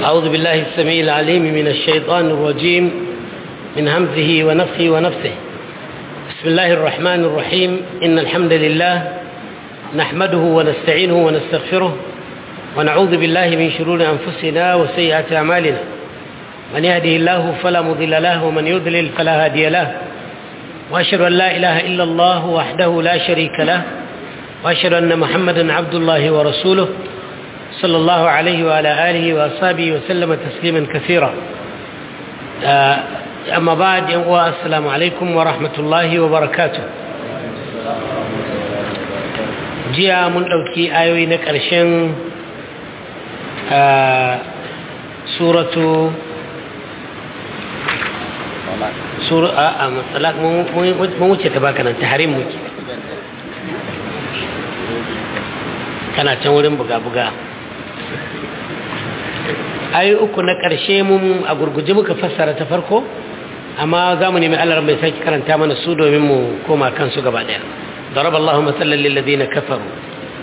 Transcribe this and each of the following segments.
أعوذ بالله السميع العليم من الشيطان الرجيم من همزه ونفخه ونفسه بسم الله الرحمن الرحيم إن الحمد لله نحمده ونستعينه ونستغفره ونعوذ بالله من شرور أنفسنا وسيئات أعمالنا من يهده الله فلا مضل له ومن يضلل فلا هادي له وأشهد أن لا إله إلا الله وحده لا شريك له وأشهد أن محمدا عبد الله ورسوله صلى الله عليه وعلى آله وأصحابه وسلم تسليما كثيرا أما بعد السلام عليكم ورحمة الله وبركاته jiya mun ɗauki ayoyi na ƙarshen suratu a matsalak mun wuce ta baka nan ta harin muke kana can wurin buga-buga ayoyi uku na ƙarshe mun a gurguje muka fassara ta farko amma za mu nemi allah mai sake karanta mana su domin mu koma kansu gaba ɗaya ضرب الله مثلا للذين كفروا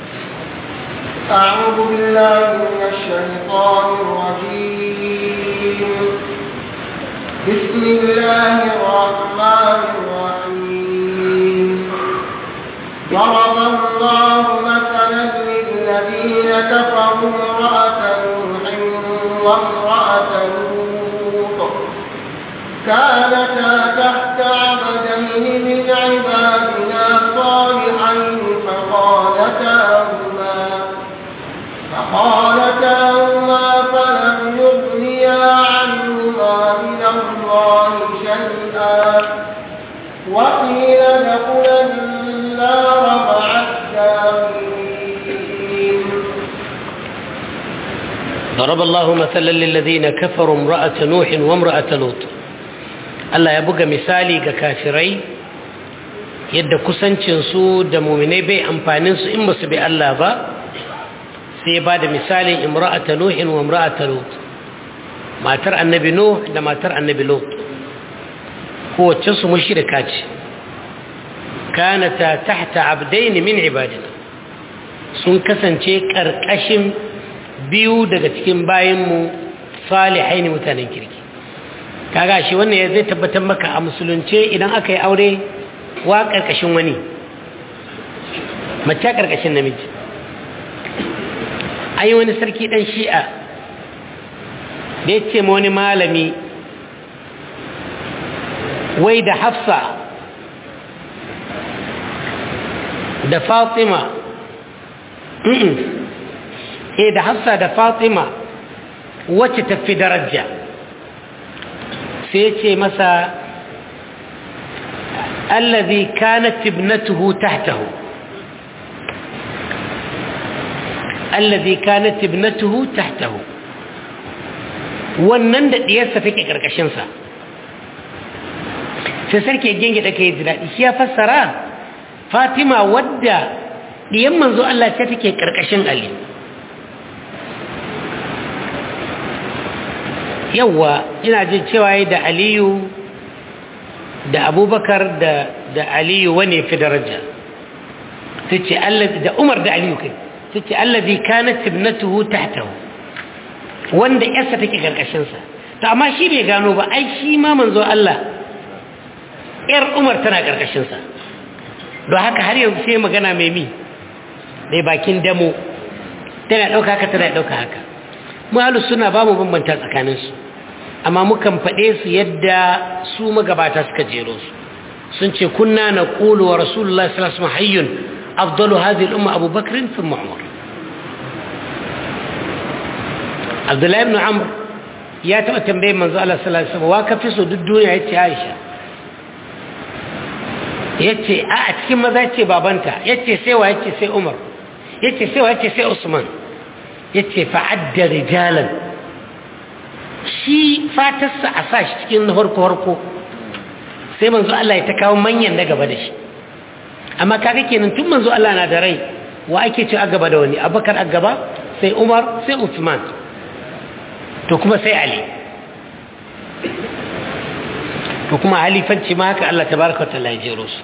أعوذ بالله من الشيطان الرجيم بسم الله الرحمن الرحيم ضرب الله مثلا للذين كفروا امرأة نوح وامرأة لوط كانتا تحت عبدين من عبادنا صالحين فخالتاهما فخالتاهما فلم يغنيا عنهما من الله شيئا وقيل ادخلا النار مع الداخلين ضرب الله مثلا للذين كفروا امرأة نوح وامرأة لوط Allah ya buga misali ga kafirai yadda kusancinsu da muminai bai amfaninsu in ba su bi Allah ba sai ya ba da misalin imra'ata nuhin wa imra'ata lut matar annabi nuh da matar annabi lut kowace su mushrika ce kanata tahta abdain min ibadina sun kasance karkashin biyu daga cikin bayanmu salihai mutanen kirki kaga shi wannan zai tabbatar maka a musulunce idan aka yi aure wa karkashin wani mace karkashin namiji an yi wani sarki dan shi'a da ya ce ma wani malami wai da hafsa da fatima eh da hafsa da fatima wacce tafi daraja sai ce masa allazi kanat ibnatuhu tahtahu allazi kanat ibnatuhu tahtahu wannan da diyarsa take karkashin sa sai sarki genge da kai daɗi shi ya fassara Fatima wadda diyan manzo Allah ce take karkashin Ali yawwa ina jin cewa da aliyu da abubakar da da aliyu wane fi daraja tace allazi da umar da aliyu kai tace allazi kanat ibnatuhu tahtahu wanda yarsa take karkashin sa to amma shi bai gano ba ai shi ma manzo Allah yar umar tana karkashin sa don haka har yanzu sai magana mai mi dai bakin damo tana dauka haka tana dauka haka mu suna ba mu bambanta tsakaninsu amma mukan faɗe su yadda su magabata suka jero su sun ce kunna na ƙulu wa rasulullah sallallahu alaihi hayyun afdalu hadhihi al-umma Abu Bakr thumma Umar Abdullahi ibn Amr ya taɓa tambayin manzo Allah sallallahu alaihi wasallam wa ka fi so duk duniya yace Aisha yace a a cikin maza yace babanta yace sai wa yace sai Umar yace sai wa yace sai Usman ya ce fa'adda rijalan shi fatarsa a sa shi cikin na harko-harko sai manzo Allah ya ta kawo manyan na gaba da shi amma kaga kenan tun manzo Allah na da rai wa ake ce a gaba da wani abakar a gaba sai umar sai usman to kuma sai ali to kuma halifanci ma haka Allah tabaraka wa ta'ala ya jero su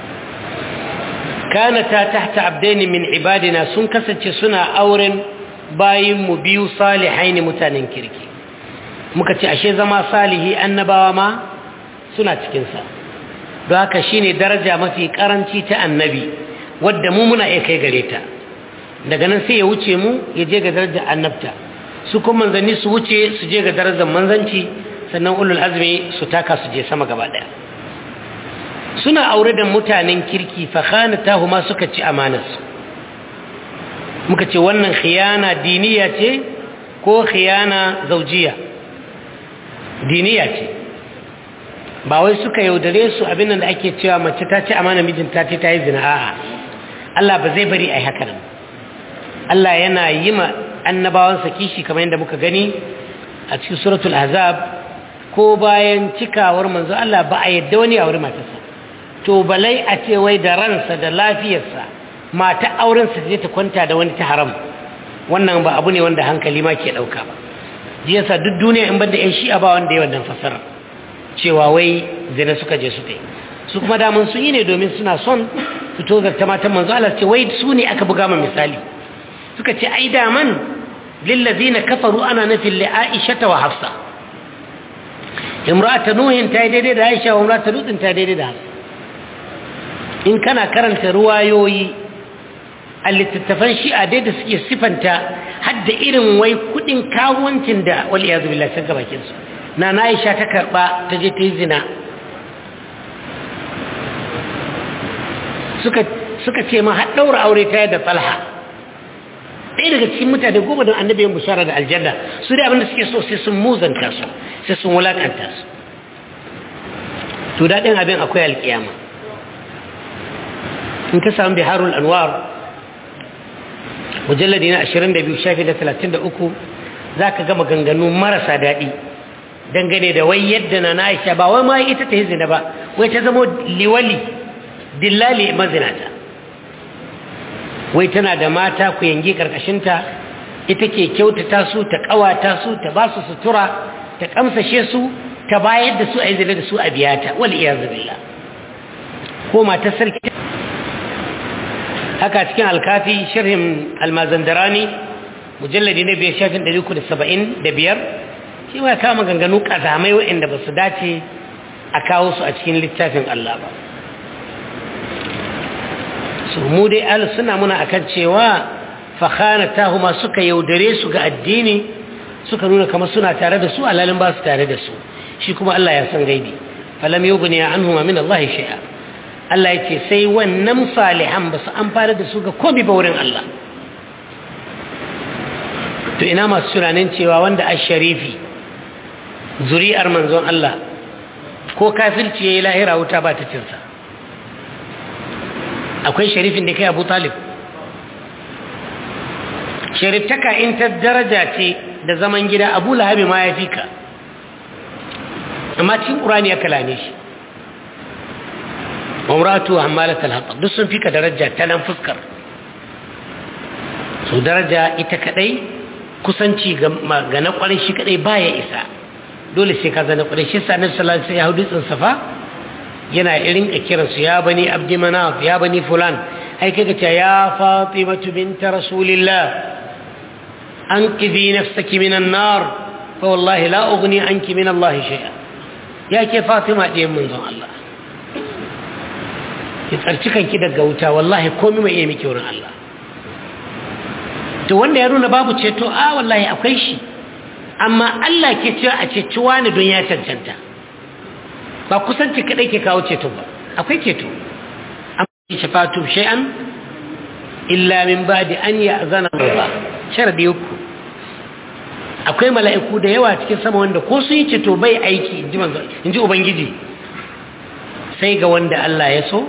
kanata tahta abdaini min ibadina sun kasance suna auren bayinmu biyu salihai ne mutanen kirki muka ce ashe zama salihi annabawa ma suna cikinsa don haka shi ne daraja mafi karanci ta annabi wadda mu muna iya kai gare ta daga nan sai ya wuce mu ya je ga darajar annabta su kuma manzanni su wuce su je ga darajar manzanci sannan ulul azmi su taka su je sama gaba daya suna aure da mutanen kirki fa khanatahu ma suka ci amanarsu muka ce wannan khiyana diniya ce ko khiyana zaujiya diniya ce ba wai suka yaudare su abin da ake cewa mace ta ci amana mijinta ce ta yi zina a'a Allah ba zai bari a yi haka nan Allah yana yi ma annabawansa kishi kamar yadda muka gani a cikin suratul azab ko bayan cikawar manzo Allah ba a yadda wani aure matarsa to balai a ce wai da ransa da lafiyarsa mata aurensa zai ta kwanta da wani ta haram wannan ba abu ne wanda hankali ma ke ɗauka ba jiyasa duk duniya in banda 'yan shi'a ba wanda ya wannan fasara cewa wai zina suka je su ta yi su kuma daman sun yi ne domin suna son su tozarta matan manzo Allah ce wai su ne aka buga ma misali suka ce ai daman lillazina kafaru ana nufin li Aisha wa Hafsa imra'atu nuhin ta yi daidai da Aisha wa imra'atu lutin ta yi daidai da Hafsa in kana karanta ruwayoyi a littattafan shi'a dai da suke sifanta hadda irin wai kudin kawuncin da wal iyazu billahi sun gabakin su na na Aisha ta karba ta je ta yi zina suka suka ce ma har daura aure ta da Talha ɗaya daga cikin mutane goma don annabi yin bushara da aljanna su dai abinda suke so sai sun muzanta su sai sun wulakanta su to daɗin abin akwai alƙiyama in ka samu biharul anwar mujalladi na 22 shafi na 33 za ka gama ganganu marasa daɗi dangane da wai yadda na Aisha ba wai ma ita ta yi zina ba wai ta zama liwali dillali mazinata wai tana da mata ku yangi karkashinta ita ke kyautata su ta kawata su ta ba su sutura ta kamsashe su ta bayar da su a yi zina da su a biyata wal iyazu billah ko mata sarki haka cikin alkafi sharhin almazandarani mujalladi na biyar shafin ɗari uku da saba'in da biyar shi ma kama ganganu ƙazamai waɗanda ba su dace a kawo su a cikin littafin Allah ba su mu dai al suna muna akan cewa fakhana tahuma suka yaudare su ga addini suka nuna kamar suna tare da su alalin ba su tare da su shi kuma Allah ya san gaibi falam yughni anhuma min Allah shay'a Allah ya ce sai wannan salihan ba su amfana da su ga komi ba wurin Allah to ina masu tunanin cewa wanda a sharifi zuri'ar manzon Allah ko kafirci ya yi lahira wuta ba ta cinsa akwai sharifin da kai abu talib shariftaka in ta daraja ce da zaman gida abu lahabi ma ya fi ka amma cikin ƙurani ya kalame shi umratu hammalat al-hatab duk sun fika daraja ta nan fuskar su daraja ita kadai kusanci ga na kwarin shi kadai baya isa dole sai ka zana kwarin shi sa nabi sallallahu alaihi wasallam ya safa yana irin kiran su ya bani abdi manaf ya bani fulan ai kaga ta ya fatimatu bint rasulillah anqidhi nafsaki minan nar fa wallahi la ughni anki min allah shay'a ya ke fatima diyan manzon Allah ki tsarci kanki daga wuta wallahi komai mai iya miki wurin Allah to wanda ya nuna babu ceto a wallahi akwai shi amma Allah ke cewa a ceci wani don ya cancanta ba kusanci kadai ke kawo ceto ba akwai ceto amma shafatu shay'an illa min ba'di an ya'zana Allah sharadi uku akwai mala'iku da yawa cikin sama wanda ko sun yi ceto bai aiki inji manzo inji ubangiji sai ga wanda Allah ya so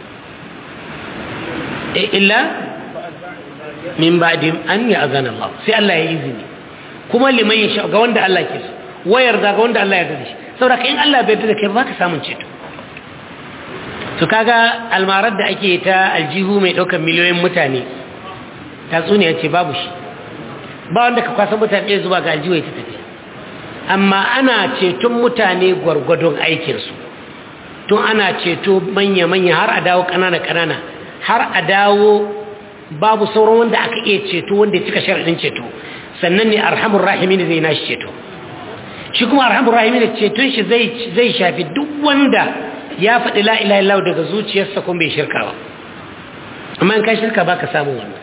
illa min ba'di an ya'zana Allah sai Allah ya izini kuma liman ya ga wanda Allah ke so wayar da ga wanda Allah ya yarda shi saboda in Allah bai yarda da kai ba ka samun ceto to kaga almarar da ake ta aljihu mai daukar miliyoyin mutane tatsuniya ce babu shi ba wanda ka kwasa mutane zuwa ga aljihu ya tafi amma ana ceton mutane gwargwadon aikinsu tun ana ceto manya-manya har a dawo ƙanana-ƙanana har a dawo babu sauran wanda aka iya ceto wanda ya cika sharaɗin ceto sannan ne arhamur rahimin zai nashi ceto shi kuma arhamur rahimin ceton shi zai shafi duk wanda ya faɗi la ilaha illallah daga zuciyarsa kuma bai shirka ba amma in ka shirka baka samu wannan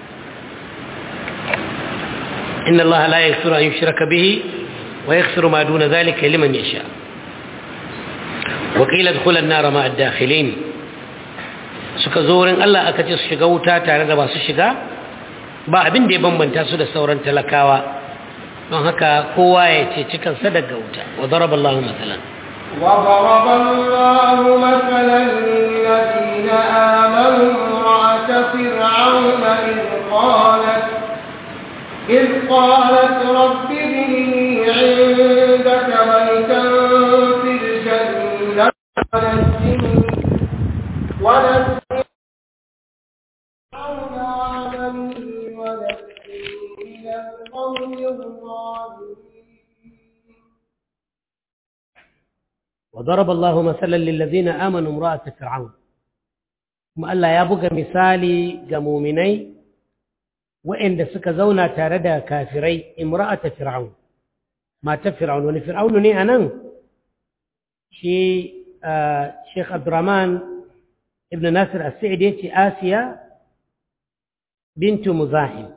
inna allaha la yaghfiru an yushraka bihi wa yaghfiru ma duna dhalika liman yasha wa qila adkhula an-nar ma'a ad-dakhilin suka zo wurin Allah aka ce su shiga wuta tare da masu shiga ba abin da ya bambanta su da sauran talakawa don haka kowa ya ce cikansa daga wuta wa daraba Allahu masalan وضرب الله مثلا للذين آمنوا امرأة فرعون إذ قالت إذ قالت رب ابن لي عندك بيتا في الجنة ونجني ونجني فرعون وعمله ونجني من القوم الظالمين وضرب الله مثلا للذين آمنوا امرأة فرعون kuma Allah ya buga misali ga muminai waɗanda suka zauna tare da kafirai imra'ata fir'aun mata fir'aun wani fir'aun ne anan shi Sheikh Abdurrahman ibn Nasir as-Sa'idi yace Asiya bintu Muzahim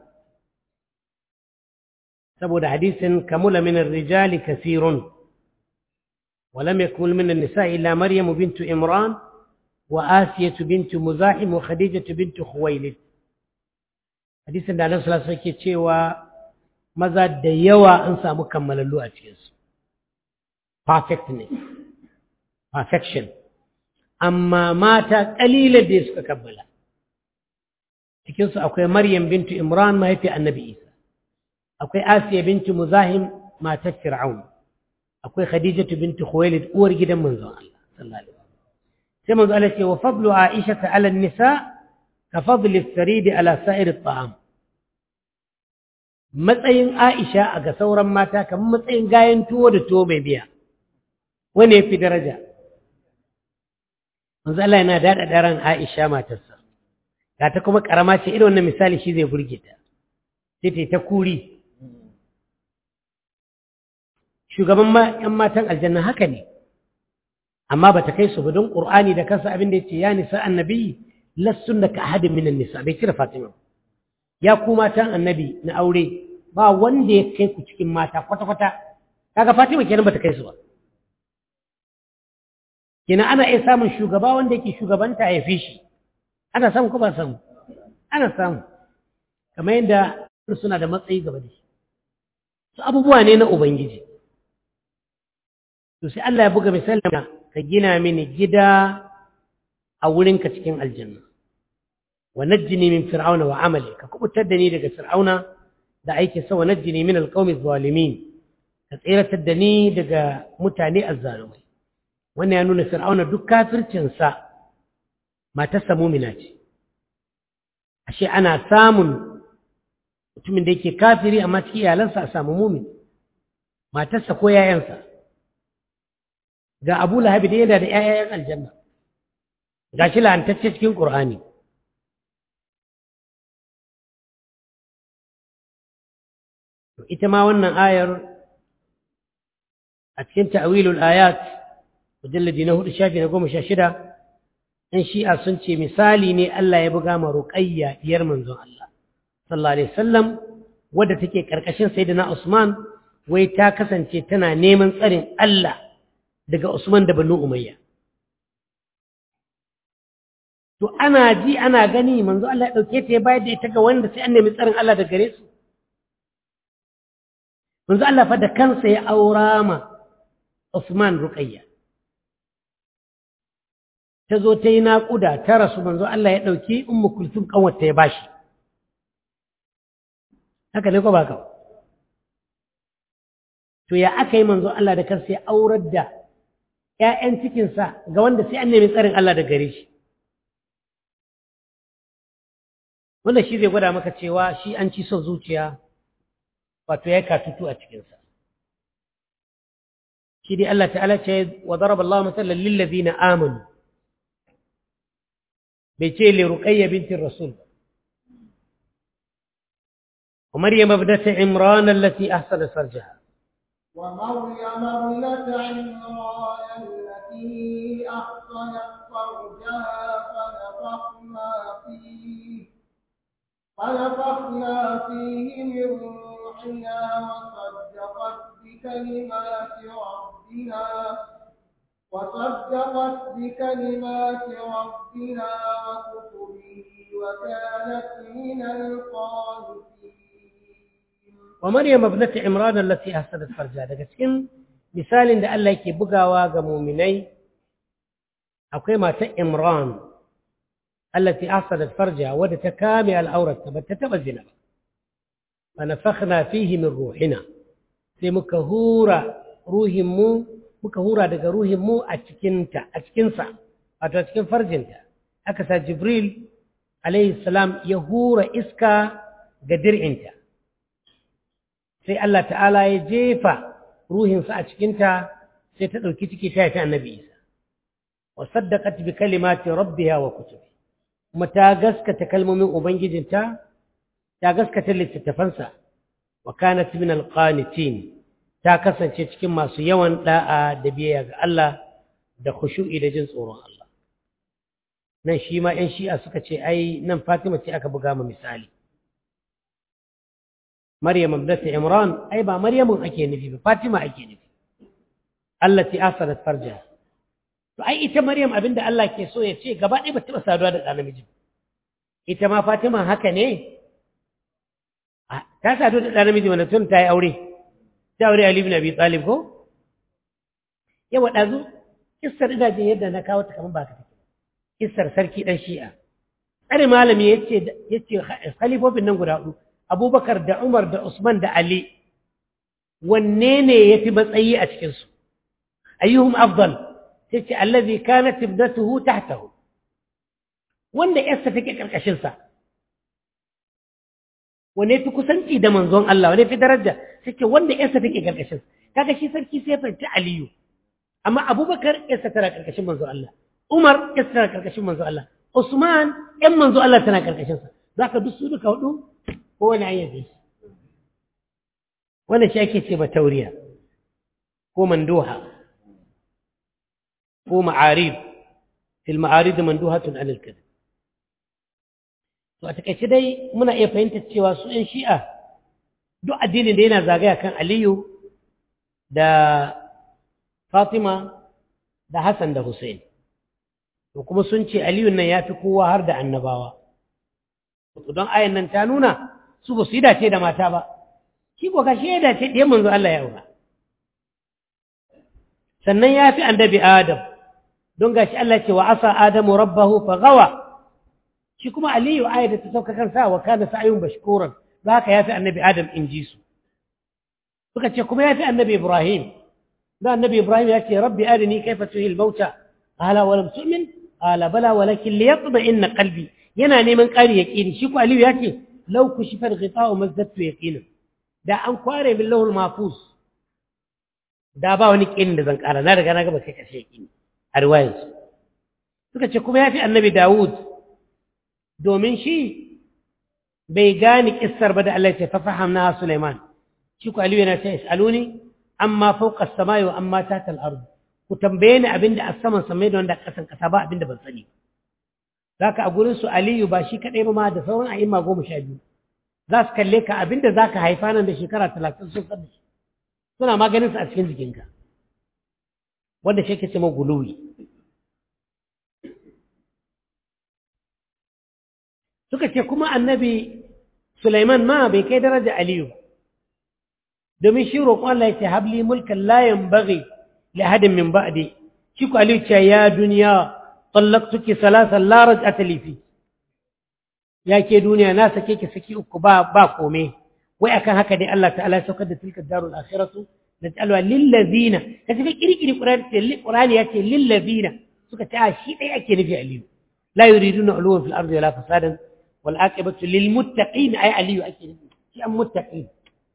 saboda hadisin kamula min ar-rijali kathirun ولم يكن من النساء إلا مريم بنت إمران وآسية بنت مزاحم وخديجة بنت خويلد حديث da Annabi sallallahu alaihi wasallam cewa maza da yawa an samu kammalallu a cikin su perfectness perfection amma mata kalilan da suka kammala cikin su akwai Maryam bintu Imran mahaifi Annabi Isa akwai Asiya bintu Muzahim matar Fir'aun akwai khadijatu binti khuwailid uwar gidan manzon Allah sallallahu alaihi wasallam sai manzon Allah ce wa fadlu aisha ala nisa ka fadli as-sarid ala sa'ir at-ta'am matsayin aisha a ga sauran mata kamar matsayin gayan tuwo da tuwo mai biya wani yafi daraja manzon Allah yana dada daren aisha matarsa ga ta kuma karama ce irin wannan misali shi zai burge ta sai ta kuri shugaban ‘yan matan aljanna haka ne, amma ba ta kai su ba don ƙur'ani da kansa abin da ya ce, ya nisa annabi lassun da ka ahadin minan nisa, bai cire Fatima. Ya ku matan annabi na aure ba wanda ya kai ku cikin mata kwata-kwata, kaga Fatima kenan ba ta kai su ba. Kenan ana iya samun shugaba wanda yake shugabanta ya fi shi, ana samu ko ba samu? Ana samu, kamar yadda suna da matsayi gaba da shi. Su abubuwa ne na Ubangiji. to sai Allah ya buga misali ka gina mini gida a wurinka cikin aljanna wa najjini min fir'auna wa amali ka kubutar da ni daga fir'auna da aiki sa wa najjini min alqawmi zalimin ka tsiratar da ni daga mutane azzalumai wannan ya nuna fir'auna duk kafircin sa matarsa mumina ce ashe ana samun mutumin da yake kafiri amma cikin iyalansa a samu mumin matarsa ko yayansa ga abu lahabi da yana da ‘ya'yayen aljanna ga shi la'antacce cikin ƙur'ani ita ma wannan ayar a cikin ta'awilul ayat mujalladi na hudu shafi na goma sha shida ‘yan shi'a sun ce misali ne Allah ya buga ma ruƙayya diyar manzon Allah sallallahu alaihi wasallam wadda take ƙarƙashin sayyidina Usman wai ta kasance tana neman tsarin Allah daga Usman da Banu Umayya. To ana ji ana gani manzo Allah ya dauke ta ya bayar da ita ga wanda sai an nemi tsarin Allah da gare su. Manzo Allah fa da kansa ya aura ma Usman Ruqayya. Ta zo ta yi naƙuda ta rasu manzo Allah ya ɗauki Ummu Kulthum ƙanwarta ya bashi. Haka ne ko ba ka? To ya aka yi manzo Allah da kansa ya aurar da ‘ya'yan cikinsa ga wanda sai an nemi tsarin Allah da gare shi. Wanda shi zai gwada maka cewa shi an ci son zuciya wato ya katutu a cikinsa. Shi dai Allah ta'ala ce wa zaraba Allah matsalar lillazi na amanu. Bai ce le ruƙayya bintin Rasul. ومريم ابنة عمران التي أحسنت فرجها ومريم ابنة عمران التي أحصنت فرجها فنفخنا فيه فنفخنا فيه من روحنا وصدقت بكلمات ربها وصدقت بكلمات ربها وكتبه وكانت من القانتين ومريم ابنة عمران التي أحسنت فرجها daga cikin misalin da Allah yake bugawa ga muminai akwai matar Imran allati ahsanat farjaha wadda ta kame al'aurata ba ta taba zina ba fa nafakhna fihi min ruhina sai muka hura ruhin mu muka hura daga ruhin mu a cikin ta a cikin sa wato a cikin farjinta aka sa Jibril alayhi salam ya hura iska ga dir'inta sai Allah ta'ala ya jefa ruhinsa a cikinta sai ta ɗauki ciki ta ta annabi Isa wa saddaqat bi kalimati rabbiha wa kutubi kuma ta gaskata kalmomin ubangijinta ta gaskata littattafansa wa kanat min alqanitin ta kasance cikin masu yawan da'a da biyayya ga Allah da khushu'i da jin tsoron Allah nan shi ma 'yan shi'a suka ce ai nan Fatima ce aka buga mu misali Maryam ibnat Imran ai ba Maryamun ake nufi ba Fatima ake nufi allati asarat farja to ai ita Maryam abinda Allah ke so ya ce gaba ɗaya ba taɓa saduwa da ɗan namiji ita ma Fatima haka ne ta sadu da ɗan namiji wanda tun ta yi aure ta aure Ali ibn Abi Talib ko yawa ɗazu kissar ina jin yadda na kawo ta kamar ba ka take kissar sarki ɗan shi'a tsare malami yace yace khalifofin nan guda hudu abubakar da umar da usman da ali wanne ne ya fi matsayi a cikinsu ayyuhum afdal sai ce allazi kanat ibnatuhu tahtahu wanda yarsa take karkashin sa wanne fi kusanci da manzon Allah wanne fi daraja sai ce wanda yarsa take karkashin sa kaga shi sarki sai fanta aliyu amma abubakar yarsa tana karkashin manzon Allah umar yarsa tana karkashin manzon Allah usman yan manzon Allah tana karkashin sa zaka duk su duka hudu ko wani ayyabi wannan shi ake ce ba tauriya ko manduha ko ma'arib fil ma'arid manduhatun anil kadhib to a takaice dai muna iya fahimtar cewa su ɗan shi'a duk addinin da yana zagaya kan aliyu da fatima da hassan da hussein to kuma sun ce aliyu nan ya fi kowa har da annabawa don ayan nan ta nuna su ba su yi dace da mata ba shi ko kashi ya dace ɗiyan manzo Allah ya aura sannan ya fi annabi Adam don gashi Allah ce wa asa Adamu rabbahu fa gawa shi kuma Aliyu aya da ta sauka kansa wa kana sa'yun bashkuran ba haka ya fi annabi Adam in ji su suka ce kuma ya fi annabi Ibrahim da annabi Ibrahim ya ce rabbi arini kaifa tuhil mauta qala wa lam tu'min qala bala walakin liyatma'inna qalbi yana neman ƙari yaqini shi ko Aliyu ya ce law kushifa al-ghita'u mazdadtu yaqinan da an kware min lahul mahfuz da ba wani kin da zan ƙara na riga na gaba kai kashe kin a riwayarsu suka ce kuma ya fi annabi Dawud domin shi bai gane kissar ba da Allah ce fafahamna Sulaiman shi ku Aliyu yana ce is'aluni amma fawqa as-samai wa amma tahta al-ard ku tambaye ni abinda a saman samai da wanda kasan kasa ba abinda ban sani zaka a gurin su Aliyu ba shi kadai ba ma da sauran a'imma goma sha biyu za su kalle ka abinda zaka haifa nan da shekara talatin sun san shi suna maganin su a cikin jikinka wanda shi ke ce maguluwi suka ce kuma annabi Sulaiman ma bai kai daraja Aliyu domin shi roƙon Allah ya ce habli mulkan la yanbaghi li ahadin min ba'di shi ku Aliyu ce ya duniya tallaqtuki salasan la raj'ata li fi ya ke duniya na sake ki saki uku ba ba kome wai akan haka dai Allah ta'ala ya saukar da tilka darul akhiratu naj'alha lil ladina kace ka kirkiri qur'ani qur'ani yace lil ladina suka ce a shi dai ake nufi Aliyu la yuriduna uluwan fil ardi wala fasadan والعاقبة للمتقين أي علي أكيد شيء متقين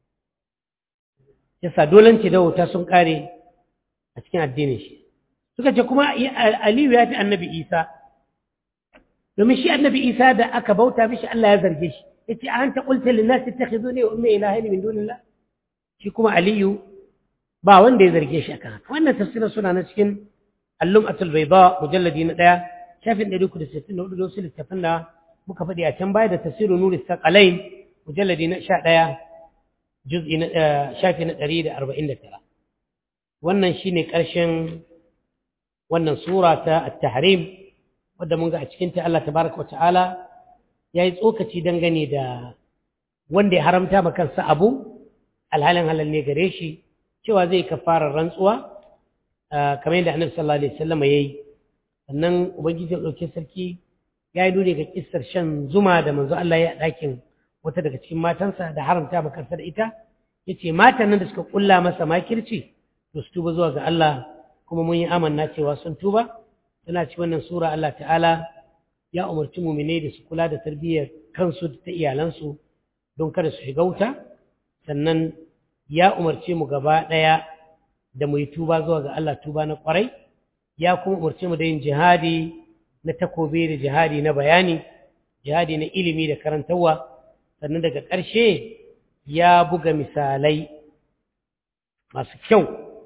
yasa dolanci da wuta sun kare a cikin addinin shi suka ce kuma aliyu ya fi annabi isa domin shi annabi isa da aka bauta mishi Allah ya zarge shi yace anta qulta lin nas ittakhizuni wa ummi ilahin min dunillah shi kuma aliyu ba wanda ya zarge shi akan haka wannan tafsirin suna na cikin allum'atul bayda mujalladi na daya shafin 364 da wasu littafin da muka faɗi a can baya da tafsirin nuri saqalain mujalladi na 11 juz'i na shafi na 149 wannan shine ƙarshen wannan sura ta at-tahrim wadda mun ga a cikin ta Allah tabaraka wata'ala yayi tsokaci dangane da wanda ya haramta ma kansa abu alhalin halal ne gare shi cewa zai kafarar rantsuwa kamar yadda Annabi sallallahu alaihi wasallam yayi sannan ubangiji ya dauke sarki yayi dole ga kissar shan zuma da manzo Allah ya dakin wata daga cikin matansa da haramta ma kansa da ita yace matan nan da suka kulla masa makirci to su tuba zuwa ga Allah kuma mun yi amanna cewa sun tuba tana ci wannan sura Allah ta'ala ya umarci mumine da su kula da tarbiyyar kansu da ta iyalansu don kada su shiga wuta sannan ya umarce mu gaba ɗaya da mu yi tuba zuwa ga Allah tuba na ƙwarai ya kuma umarce mu da yin jihadi na takobi da jihadi na bayani jihadi na ilimi da karantarwa sannan daga ƙarshe ya buga misalai masu kyau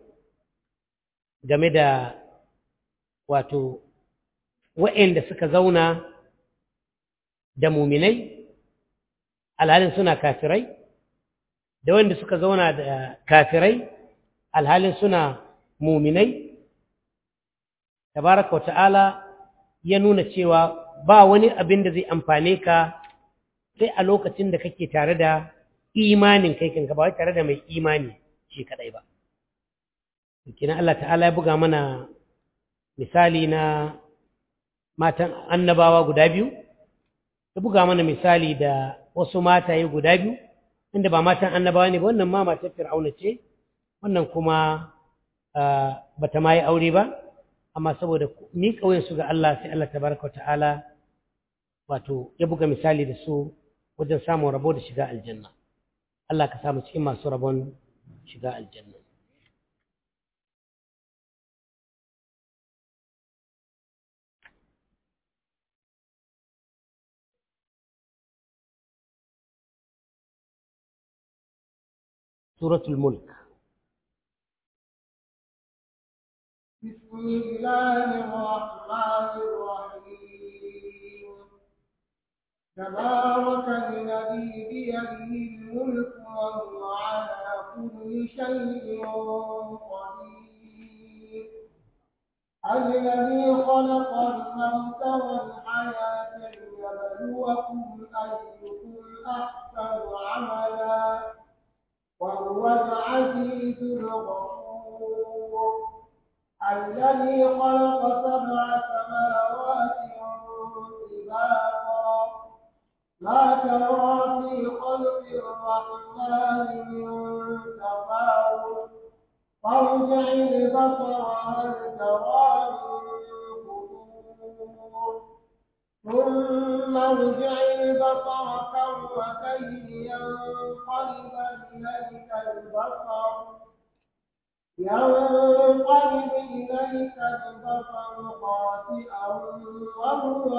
game da wato wa'anda suka zauna da muminai alhalin suna kafirai da wanda suka zauna da kafirai alhalin suna muminai tabaraka wata'ala ya nuna cewa ba wani abin da zai amfane ka sai a lokacin da kake tare da imanin kai kanka ba wai tare da mai imani shi kadai ba kina Allah ta'ala ya buga mana misali na matan annabawa guda biyu ya buga mana misali da wasu mataye guda biyu inda ba matan annabawa ne ba wannan ma matar fir'auna ce wannan kuma ba ta ma yi aure ba amma saboda ni su ga Allah sai Allah tabaraka ta'ala wato ya buga misali da su wajen samun rabo da shiga aljanna Allah ka samu cikin masu rabon shiga aljanna سورة الملك بسم الله الرحمن الرحيم تبارك الذي بيده الملك وهو على كل شيء قدير الذي خلق الموت والحياة ليبلوكم أيكم أحسن عملا وهو العزيز الغفور الذي خلق سبع سماوات طباقا ما ترى في خلق الرحمن من تفاوت فارجع البصر هل ترى من فطور ثم ارجع البصر كرتين ينقلب إليك البصر ينقلب إليك البصر خاسئا وهو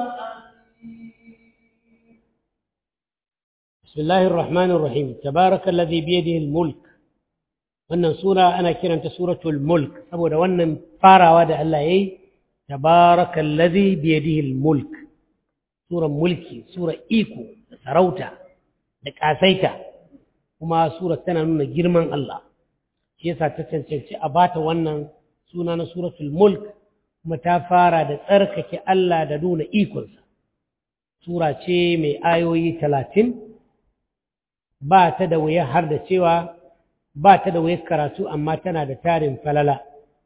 حسير بسم الله الرحمن الرحيم تبارك الذي بيده الملك wannan sura ana kiranta suratul mulk saboda wannan farawa da Allah yayi tabarakallazi biyadihi almulk suran mulki sura iko da sarauta da kasaita kuma sura tana nuna girman Allah shi yasa ta cancanci a bata wannan suna na suratul mulk kuma ta fara da tsarkake Allah da nuna ikonsa sura ce mai ayoyi talatin ba ta da wuya har da cewa ba ta da wuyar karatu amma tana da tarin falala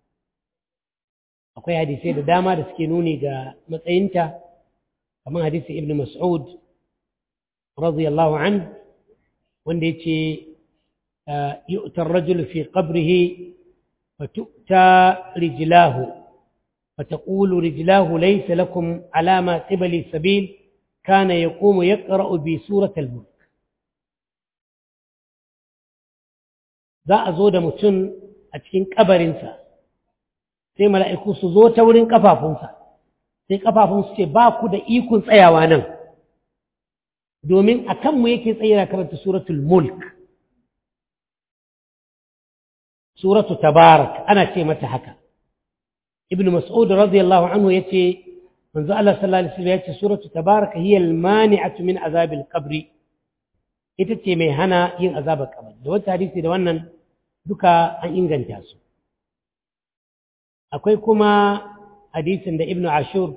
akwai hadisai da dama da suke nuni ga matsayinta kamar hadisi ibn mas'ud radiyallahu an wanda ya ce yu'tar rajul fi qabrihi فتؤتى رجلاه فتقول رجلاه ليس لكم على ما قبل السبيل كان يقوم يقرأ بسورة الملك za a zo da mutum a cikin kabarinsa sai mala'iku su zo ta wurin ƙafafunsa sai ƙafafunsu ce ba ku da ikon tsayawa nan domin a kanmu yake tsayira karanta suratul mulk suratu tabarak ana ce mata haka ibn mas'ud radiyallahu anhu yace manzo Allah sallallahu alaihi wasallam yace suratu tabarak hiya al-mani'atu min azab al-qabr ita ce mai hana yin azabar kabari da wata hadisi da wannan duka an inganta su akwai kuma hadisin da ibn ashur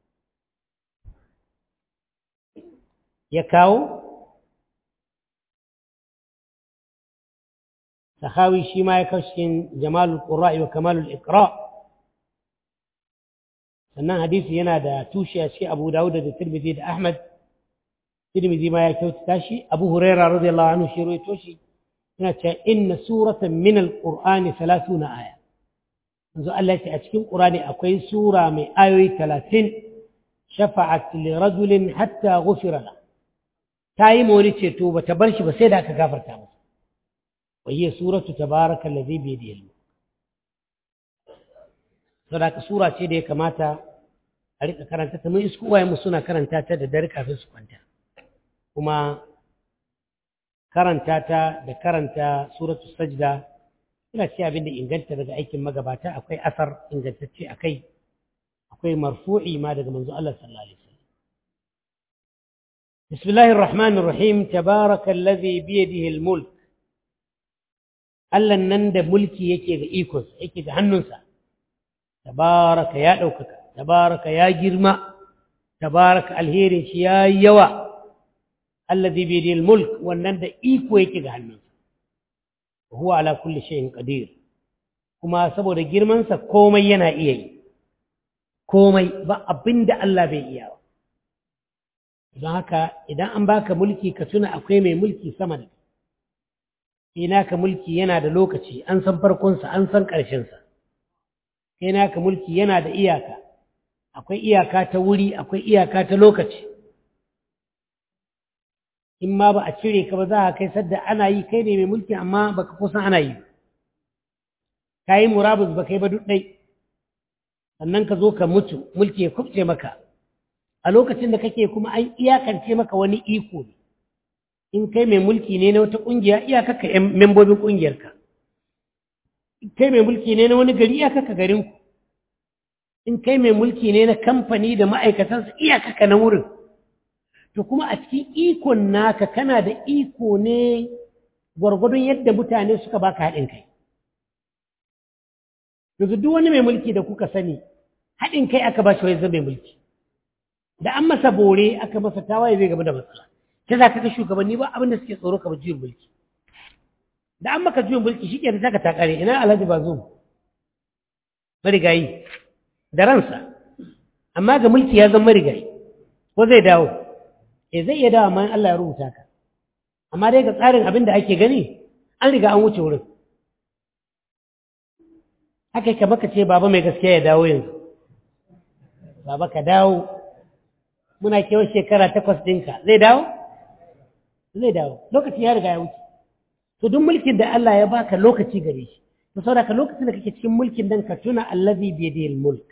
ya kawo sahawi shi ma ya kawo cikin jamalul qurra'i wa kamalul iqra sannan hadisi yana da tushe a cikin abu dawud da tirmidhi da ahmad tirmidhi ma ya kyautata shi abu huraira radiyallahu anhu shi rawaito shi yana cewa inna suratan min alqur'ani 30 aya yanzu Allah ya ce a cikin qur'ani akwai sura mai ayoyi 30 shafa'at li rajulin hatta ghufira lahu ta yi mori ceto ba ta bar shi ba sai da aka gafarta masa wayye suratu tabaraka allazi bi yadihi saboda sura ce da ya kamata a rika karanta ta mun isku uwaye mu suna karanta ta da dare kafin su kwanta kuma karanta ta da karanta suratu sajda ina ce abin da inganta daga aikin magabata akwai asar ingantacce akai akwai marfu'i ma daga manzo Allah sallallahu alaihi wasallam بسم الله الرحمن الرحيم تبارك الذي بيده الملك Allah nan da mulki yake ga ikon yake ga hannunsa tabaraka ya ɗaukaka tabaraka ya girma tabaraka alherin shi ya yawa allazi bi yadil mulk wannan da iko yake ga hannunsa huwa ala kulli shay'in qadir kuma saboda girmansa komai yana iya yi komai ba abinda Allah bai iya ba don haka idan an baka mulki ka tuna akwai mai mulki sama da ina ka mulki yana da lokaci an san farkonsa an san ƙarshensa ina ka mulki yana da iyaka akwai iyaka ta wuri akwai iyaka ta lokaci in ma ba a cire ka ba za a kai sadda ana yi kai ne mai mulki amma baka kusan ana yi ka yi murabus ba kai ba duk ɗai sannan ka zo ka mutu mulki ya kubce maka a lokacin da kake kuma an iyakance maka wani iko ne in kai mai mulki ne na wata ƙungiya iyakaka ‘yan membobin ƙungiyarka kai mai mulki ne na wani gari iyakaka garinku in kai mai mulki ne na kamfani da ma'aikatansa iyakaka na wurin to kuma a cikin ikon naka kana da iko ne gwargwadon yadda mutane suka baka haɗin kai yanzu duk wani mai mulki da kuka sani haɗin kai aka ba shi wai zama mai mulki da an masa bore aka masa tawaye zai gaba da matsala ta za ka ga shugabanni ba abinda suke tsoro ka juyin mulki da an maka juyin mulki shi ke da ta kare ina alhaji ba zo marigayi da ransa amma ga mulki ya zama marigayi ko zai dawo e zai iya dawo amma Allah ya rubuta ka amma dai ga tsarin abin da ake gani an riga an wuce wurin haka ka baka ce baba mai gaskiya ya dawo yanzu baba ka dawo muna kewa shekara takwas ɗinka zai dawo zai dawo lokacin ya riga ya wuce to duk mulkin da Allah ya baka lokaci gare shi to saboda ka lokacin da kake cikin mulkin dan ka tuna allazi bi yadihi mulk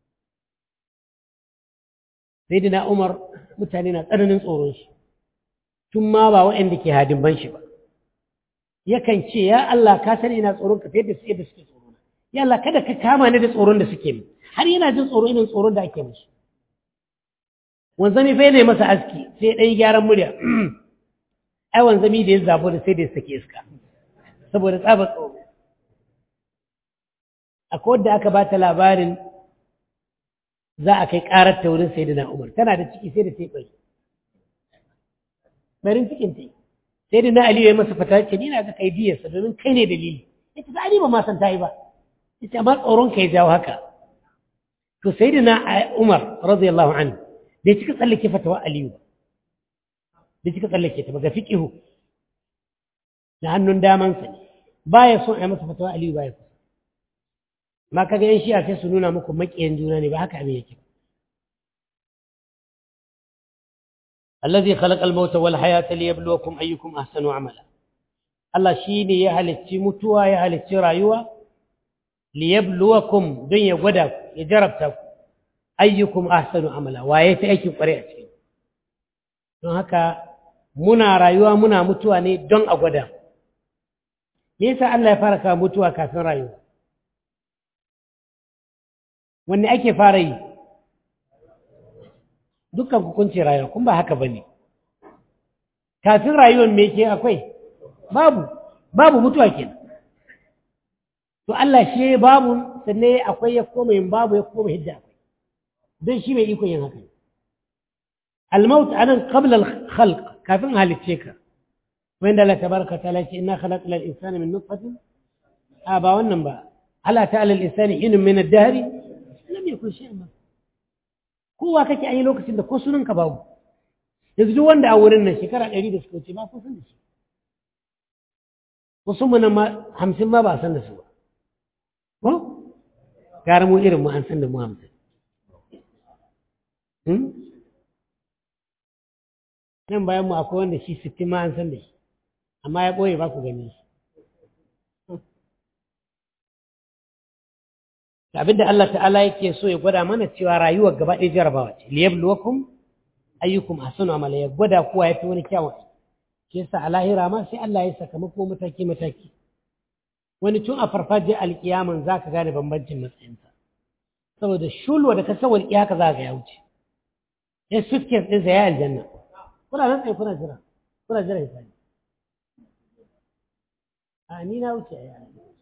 sayyidina Umar mutane na tsananin tsoron shi tun ma ba waɗanda ke hadin ban shi ba yakan ce ya Allah ka sani ina tsoron ka fiye da yadda suke tsoro ya Allah kada ka kama ni da tsoron da suke min har yana jin tsoro irin tsoron da ake mishi wanzami fa ne masa aski sai ɗan gyaran murya ai wanzami da ya zabo da sai da ya sake iska saboda tsaba tsoro akwai wadda aka ba ta labarin za a kai ƙarar ta wurin sai da umar tana da ciki sai da ta yi ɓari barin cikin ta yi sai da na aliyu ya masa fata ce ni na ga kai diyarsa domin kai ne dalili ya ce ba ba ma san ta yi ba ya ce amma tsoron ka ya jawo haka to sai da na umar radiyallahu anhu bai cika tsallake fatawa aliyu ba bai cika tsallake ta ba ga fiqihu na hannun damansa ne baya son a yi masa fatawa aliyu baya kusa ma kaga yan shi'a sai su nuna muku maƙiyan juna ne ba haka abin yake allazi khalaqa al-mauta wal hayata liyabluwakum ayyukum ahsanu amala Allah shine ya halicci mutuwa ya halicci rayuwa liyabluwakum don ya gwada ya jarabta ku ayyukum ahsanu amala waye ta aikin kware a cikin don haka muna rayuwa muna mutuwa ne don a gwada me yasa Allah ya fara kawo mutuwa kafin rayuwa wanne ake fara yi dukkan hukunci rayuwa kun ba haka bane kafin rayuwar me ke akwai babu babu mutuwa kenan to Allah shi babu sannan akwai ya koma yin babu ya koma hidda akwai don shi mai ikon yin haka الموت أنا قبل الخلق كافين هل التشيكا وإن الله تبارك وتعالى إنا خلقنا الإنسان من نطفة آبا والنبا ألا تعالى الإنسان حين من الدهر لم يكن شيئا ما kowa kake an yi lokacin da ko sunan ka babu yanzu duk wanda a wurin nan shekara ɗari da suka wuce ba ko san da shi wasu mu nan ma hamsin ma ba a san da su ba ko gara mu irin mu an san da mu hamsin nan bayan mu akwai wanda shi sittin ma an san da shi amma ya ɓoye ba ku gani shi abinda Allah ta'ala yake so ya gwada mana cewa rayuwar gaba ɗaya jarabawa ce liyabluwakum ayyukum ahsanu amala ya gwada kowa yafi wani kyawun shi yasa a lahira ma sai Allah ya sakamako mataki mataki wani tun a farfajiyar alkiyaman zaka gane bambancin matsayinsa saboda shulwa da ka san walƙiya haka za ka ya wuce ya suitcase ɗinsa ya aljanna kuna nan tsaye kuna jira kuna jira ya sani a ni na wuce ya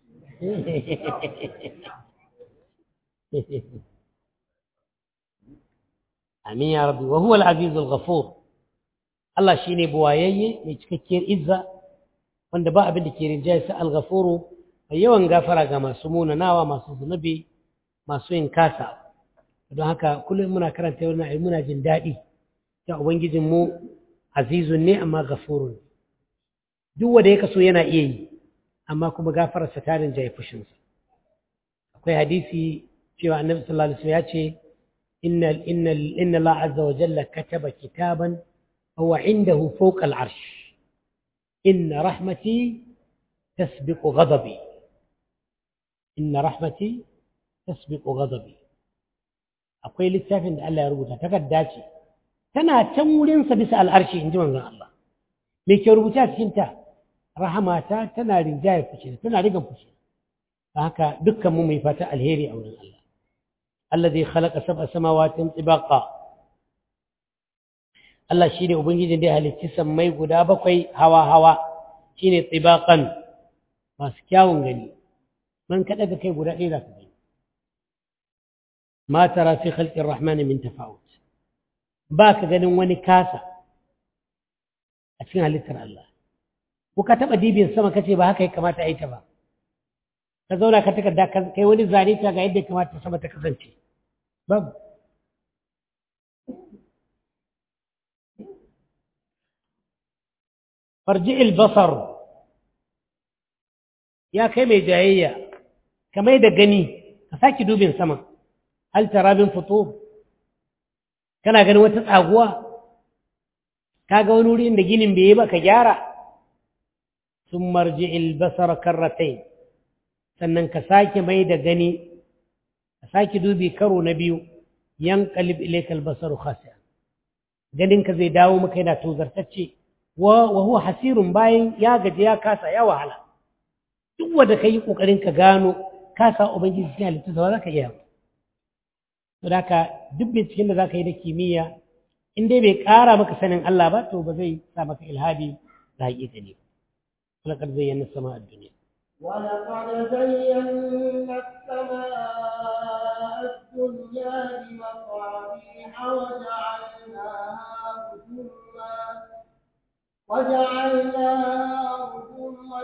amin ya rabbi wa huwa al-aziz al-ghafur Allah shine buwayayye mai cikakkiyar izza wanda ba abin da ke rinjaye sa al-ghafuru mai yawan gafara ga masu munanawa masu zunubi masu yin kasa don haka kullum muna karanta wannan ayi muna jin daɗi ta ubangijin mu azizun ne amma ghafurun duk wanda ya kaso yana iya yi amma kuma gafararsa ta rinjaye fushinsa akwai hadisi cewa annabi sallallahu alaihi wasallam ya ce inna inna inna Allah azza wa jalla kataba kitaban huwa indahu fawqa al-arsh inna rahmati tasbiqu ghadabi inna rahmati tasbiqu ghadabi akwai littafin da Allah ya rubuta takarda ce tana can wurin sa bisa al-arshi inji manzon Allah me ke rubuta cikin ta rahamata tana rinjaye fushi tana rigan fushi haka dukkan mu mai fata alheri a wurin Allah alladhi khalaqa sab'a samawatin tibaqa Allah shine ubangijin da ya halicci sammai guda bakwai hawa hawa shine tibaqan masu kyawun gani man kada ga kai guda ɗaya zaka gani ma tara fi khalqi rahmani min tafawut ba ka ganin wani kasa a cikin halittar Allah ko ka taɓa dibin sama kace ba haka ya kamata a yi ta ba ka zauna ka takarda kai wani zane ta ga yadda kamata sama ta kasance babu farji albasar ya kai mai jayayya ka mai da gani ka saki dubin sama hal tara min fito kana ganin wata tsaguwa ka ga wani wuri inda ginin bai yi ba ka gyara sun marji albasar karratai sannan ka sake mai da gani ka sake dubi karo na biyu yan kalib ilaikal basaru khasiya ganinka zai dawo maka yana tozartacce wa huwa hasirun bayan ya gaji ya kasa ya wahala duk wanda ka yi kokarin ka gano kasa ubangiji cikin halittu ba za ka iya to da ka duk binciken da za ka yi da kimiyya in dai bai ƙara maka sanin Allah ba to ba zai sa maka ilhadi da haƙiƙa ne ولقد زينا السماء الدنيا ولقد زينا السماء الدنيا بمصابيح وجعلناها رجوما وجعلناها رجوما